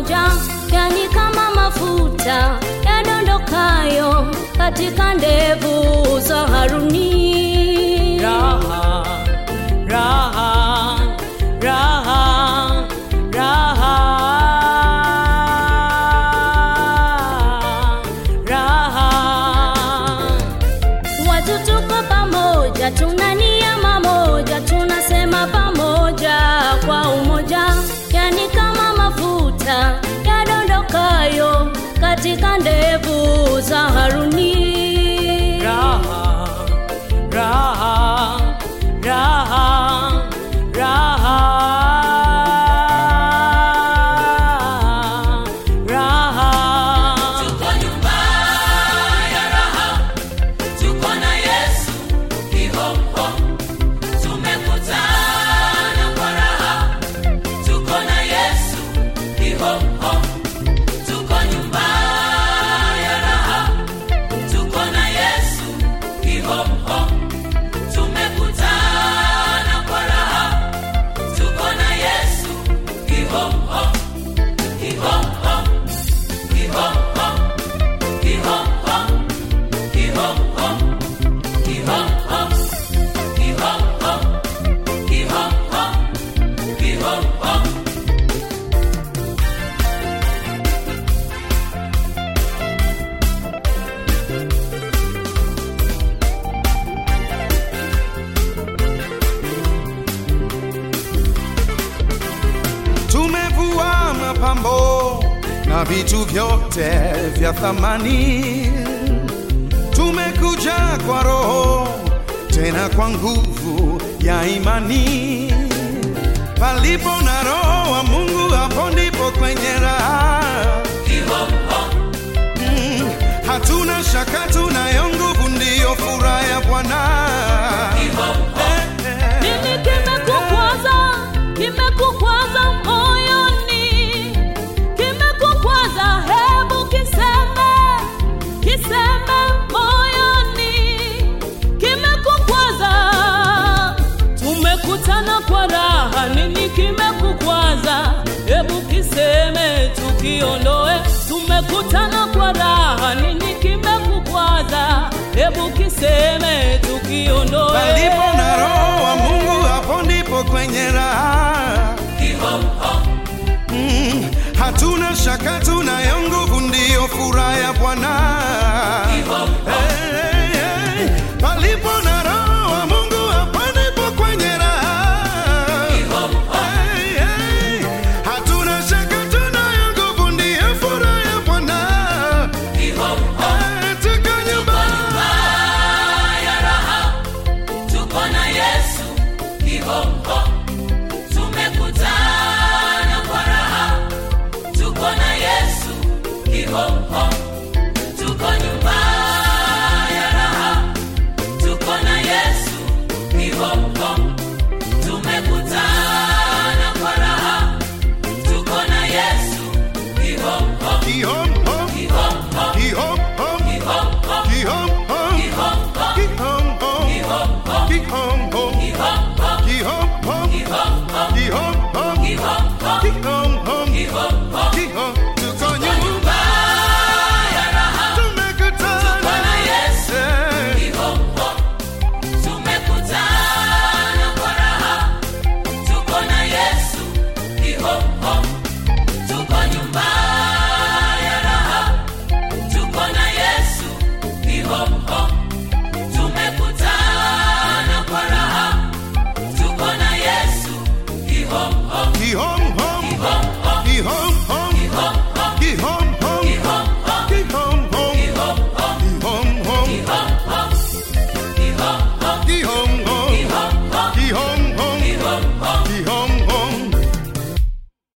pamoja, yani kama mafuta yadondokayo katika ndevu za Haruni. raha raha raha raha raha Watu tuko pamoja, tuna nia mamoja, tunasema pamoja kwa umoja, yani kama mafuta yadondokayo katika ndevu za Haruni. raha raha raha raha raha Tuko nyumba ya raha, tuko na Yesu kihomho, tumekutana kwa raha, tuko na Yesu kihomho, tuko nyumba ya raha, tuko na Yesu kihomho, tumekutana kwa raha, tuko na Yesu kihomho, kihomho, kihomho. tumevua mapambo na vitu vyote vya thamani, tumekuja kwa Roho tena kwa nguvu ya imani. Palipo na Roho wa Mungu, hapo ndipo kwenye raha. Mm, hatuna shaka, tunayo nguvu, ndiyo furaha ya Bwana. Eh, eh. Nini kimekukwaza? Kimekukwaza moyoni, kimekukwaza, hebu kiseme, kiseme moyoni, kimekukwaza. Tumekutana kwa raha, nini kimekukwaza? Hebu kiseme, tukiondoe. Tumekutana kwa raha, nini kimekukwaza? Hebu kiseme, tukiondoe. Palipo na Roho wa Mungu, hapo ndipo kwenye raha. Mm, hatuna shaka, tunayo nguvu, ndiyo furaha ya Bwana. Hey, hey, hey. Palipo na Roho wa Mungu, hapo ndipo kwenye raha. Hey, hey. Hatuna shaka, tunayo nguvu, ndiyo furaha ya Bwana. Hey, tuko nyumbani. Tuko na Yesu kihomho,